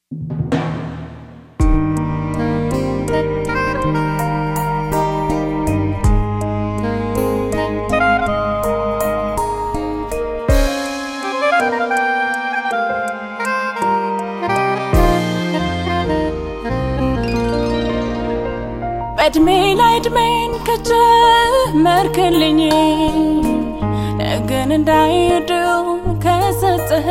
በእድሜ ላይ እድሜን ከጨመርክልኝ ግን እንዳይድው ከሰጥህ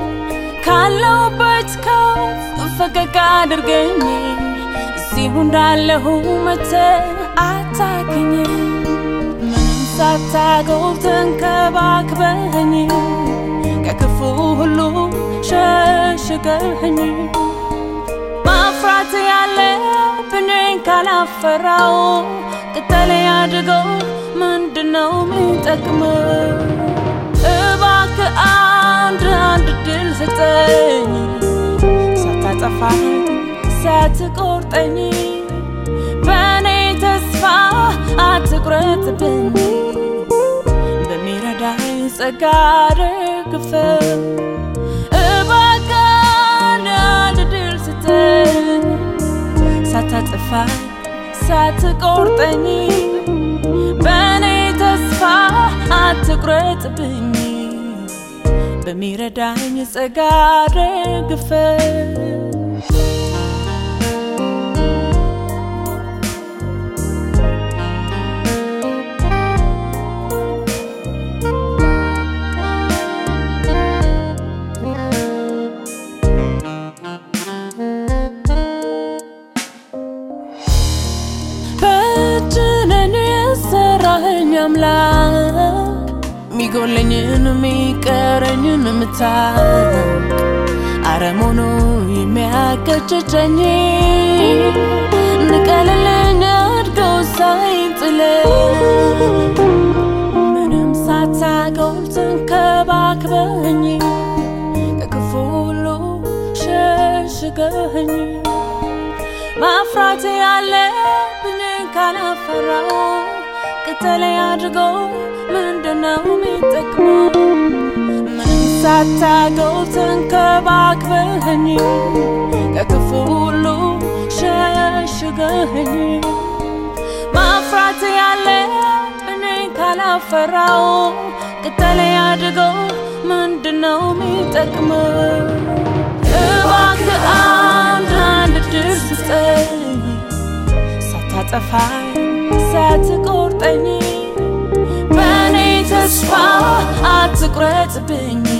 ካለውበት ከፍ ፈቀቅ አድርገኝ እዚሁ እንዳለሁ መተህ አታክኝ ምንም ሳታገው ተንከባክበኝ ከክፉ ሁሉ ሸሽገኝ ማፍራት ያለብኝን ካላፈራው ቅጠሌ አድገው ምንድነው የሚጠቅመው? እባክህ አንድ አንድ ድል ስጠኝ ሳታጠፋኝ ሳትቆርጠኝ በእኔ ተስፋ አትቁረጥብኝ በሚረዳኝ ጸጋ ደግፈኝ እባክህ አንድ አንድ ድል ስጠኝ ሳታጠፋኝ ሳትቆርጠኝ በእኔ ተስፋ አትቁረጥብኝ በሚረዳኝ ጸጋ ደግፈኝ በእጅነን የሰራኸኝ አምላክ ሚጎለኝን የሚቀረኝን ምታውቅ አረሞኖ የሚያቀጭጨኝ ንቀልልኝ አድገው ሳይጥለኝ ምንም ሳታጎል ተንከባክበኝ ከክፉ ሁሉ ሸሽገኝ ማፍራት ያለብኝን ካላፈራው ቅጠሌ አድርገው ምንድነው የሚጠቅመው? ምንም ሳታገው ተንከባክበኝ ከክፉ ሁሉ ሸሽገኝ ማፍራት ያለብኝን ካላፈራው ቅጠሌ አድርገው ምንድነው የሚጠቅመው? እባክህ አንድ አንድ ድል ስጠኝ ሳታጠፋኝ ሳትቆርጠኝ በእኔ ተስፋ አትቁረጥብኝ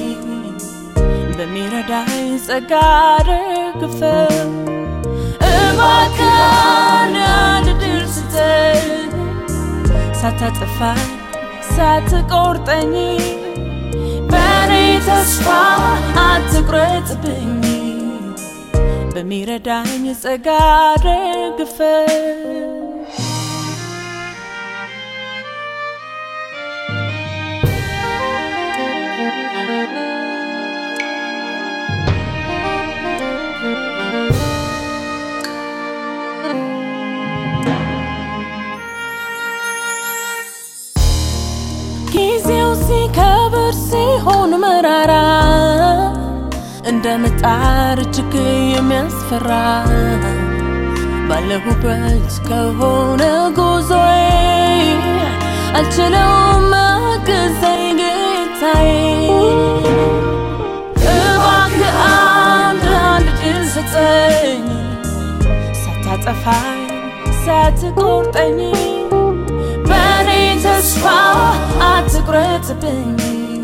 በሚረዳኝ ጸጋ ደግፈኝ እባክህ አንድ አንድ ድል ስጠኝ ሳታጠፋኝ ሳትቆርጠኝ በእኔ ተስፋ አትቁረጥብኝ በሚረዳኝ ጸጋ ደግፈኝ ጊዜው ሲከብር ሲሆን መራራ እንደ ምጣር እጅግ የሚያስፈራ ባለሁበት ከሆነ ጉዞዬ አልችለውም መገዘኝ ጌታዬ እባክህ አንድ አንድ ድል ስጠኝ ሳታጠፋኝ ሳትቆርጠኝ በእኔ ተስፋ አትቁረጥብኝ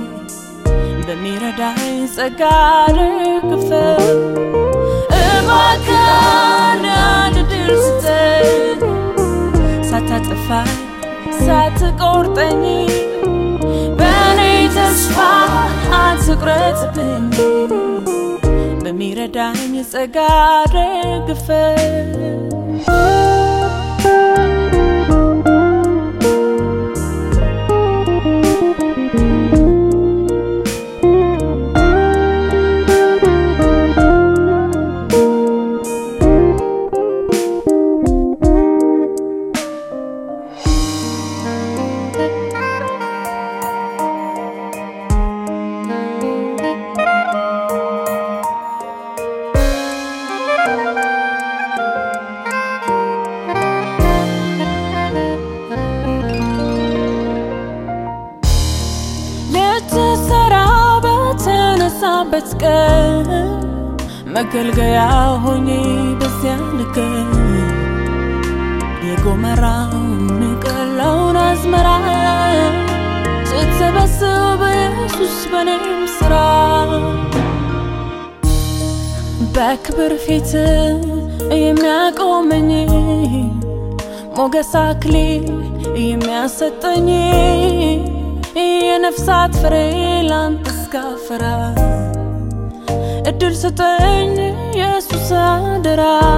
በሚረዳኝ ጸጋ ደግፈኝ እባክህ አንድ አንድ ድል ስጠኝ ሳታጠፋኝ ሳትቆርጠኝ በእኔ ተስፋ አትቁረጥብኝ በሚረዳኝ ጸጋ ደግፈኝ መገልገያ ሆኜ በዚያ ልገኝ የጎመራውን ቀለውን አዝመራ ስትሰበስብ ኢየሱስ በኔም ስራ በክብር ፊት የሚያቆመኝ ሞገስ አክሊል የሚያሰጠኝ የነፍሳት ፍሬ ላንተ እስካፈራ እድል ስጠኝ ኢየሱስ አደራ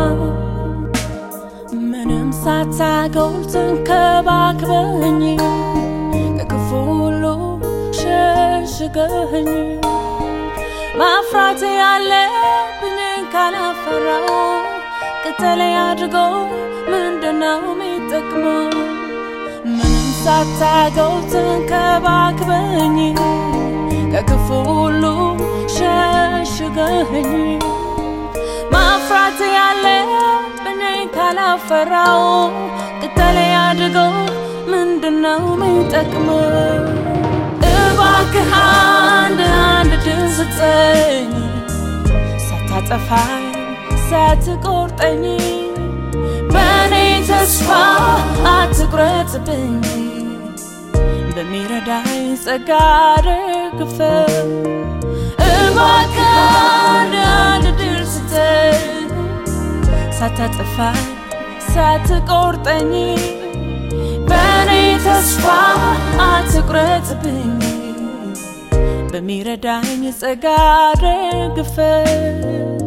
ምንም ሳታጎል ተንከባክበኝ ከክፉ ሁሉ ሸሽገኝ ማፍራት ያለብኝን ካላፈራው ቅጠሌ አድርጎ ምንድነው የሚጠቅመው? ምንም ሳታጎል ተንከባክበኝ ከክፉ ሁሉ ሸሽገኝ ማፍራት ያለብኝን ካላፈራው ቅጠሌ አድርጎ ምንድነው የሚጠቅመው? እባክህ አንድ አንድ ድል ስጠኝ ሳታጠፋኝ ሳትቆርጠኝ በእኔ ተስፋ አትቁረጥብኝ በሚረዳኝ ጸጋ ደግፈኝ እባክህ አንድ አንድ ድል ስጠኝ ሳታጠፋኝ ሳትቆርጠኝ በእኔ ተስፋ አትቁረጥብኝ በሚረዳኝ ጸጋ ደግፈኝ